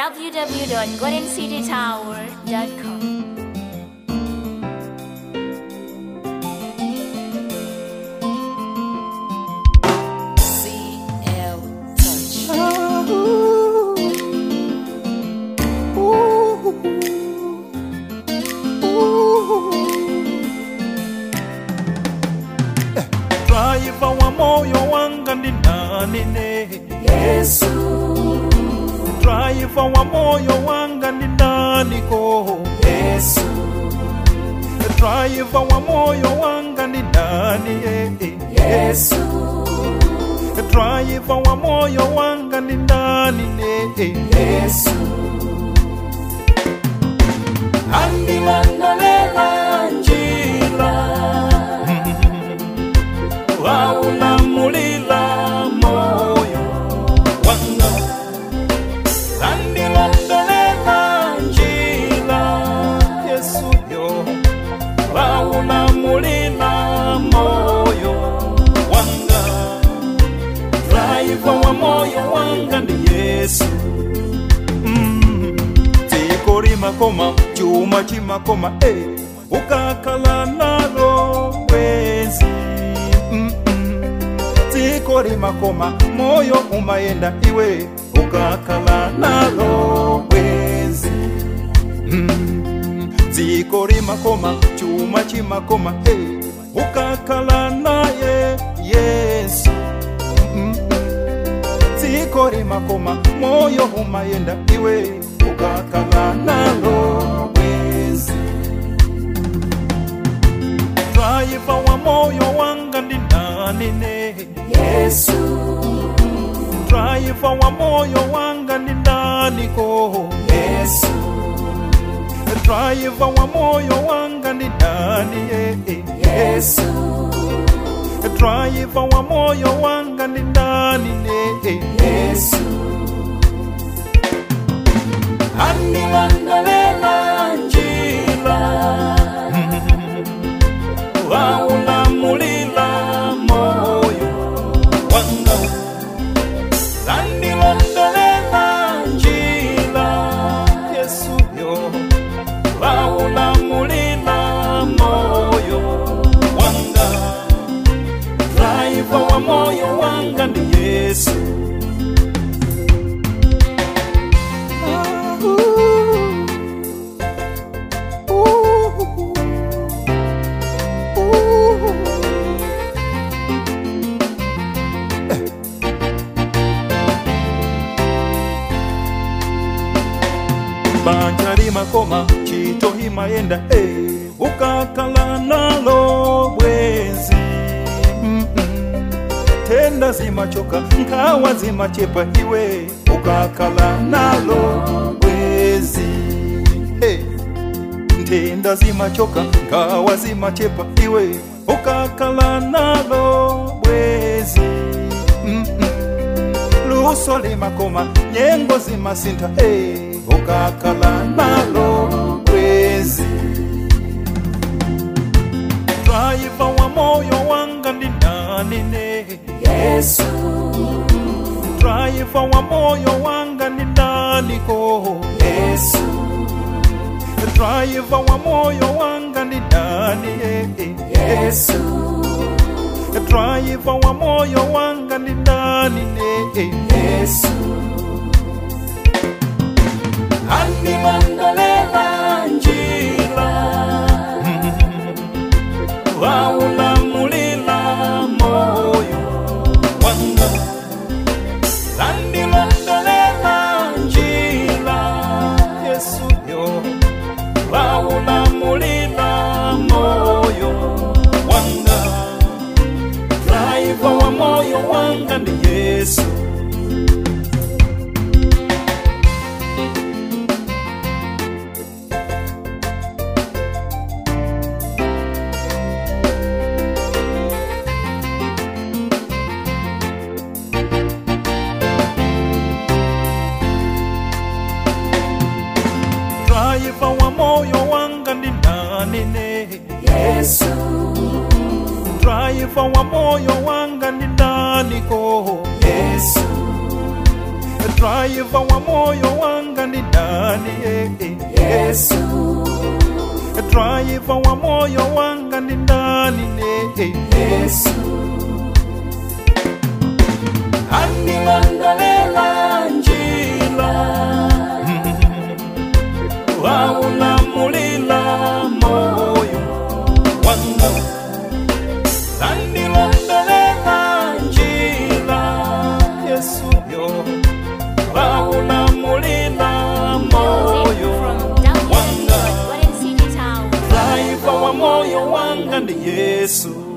www.goldencitytower.com. CL Touch. Driver wa moyo wanga ni nani ne Yesu, Driver wa moyo wanga ni nani ko Yesu, Driver wa moyo wanga ni nani eh, eh. Yesu, Driver wa moyo wanga ni nani ne eh. Yesu. Andilandalela njila, Waulamulila moyo wanga Andilondolela njila Yesu yo Waulamulila moyo wanga Driver wa moyo wanga ni Yesu mm. Tikorimakoma chuma chimakoma eh. ukakala nalo wezi mm -mm. Tikorimakoma moyo umayenda iwe ukakala nalo wezi mm. Tikorimakoma chuma chimakoma eh. ukakala naye Yesu mm -mm tikori makoma moyo umayenda iwe ukakala nalo wezi draiva wa moyo wanga ndi nani ne Yesu, draiva wa moyo wanga ndi nani ko Yesu, draiva wa moyo wanga ndi nani eh, eh. Yesu, draiva wa moyo wanga ndi nani ne eh. Yesu. Andilandalela njila, waulamulila moyo wanga landilondolela njila yesu yo waulamulila moyo wanga draiva wa moyo wanga ndi yesu banja limakoma chito himayenda eh, ukakala nalo bwezi Mm-mm. tenda zimachoka nkawa zimachepa iwe ukakala nalo bwezi hey. ntenda zimachoka nkawa zimachepa iwe ukakala nalo bwezi Mm-mm. luso limakoma nyengo zimasinta hey, ukakala nalo bwezi draiva wa moyo wanga ndi nani ne Yesu, draiva wa moyo wanga ndi nani ko Yesu, draiva wa moyo wanga ndi nani eh, eh. Yesu, draiva wa moyo wanga ndi nani ne eh. Yesu. Andilandalela njila, waulamulila moyo wanga landilondolela njila yesu yo waulamulila moyo wanga draiva wa moyo wanga ndi yesu draiva wa moyo wanga ndi nani ne Yesu, draiva wa moyo wanga ndi nani ko Yesu, draiva wa moyo wanga wanga ndi ndani eh, eh. Yesu, driver wa moyo wanga ndi ndani eh, eh. Yesu, andilondolela njila, waulamulila moyo wanga andilondolela njila yesu yo waulamulila moyo wanga Music from driver wa moyo wanga ndi yesu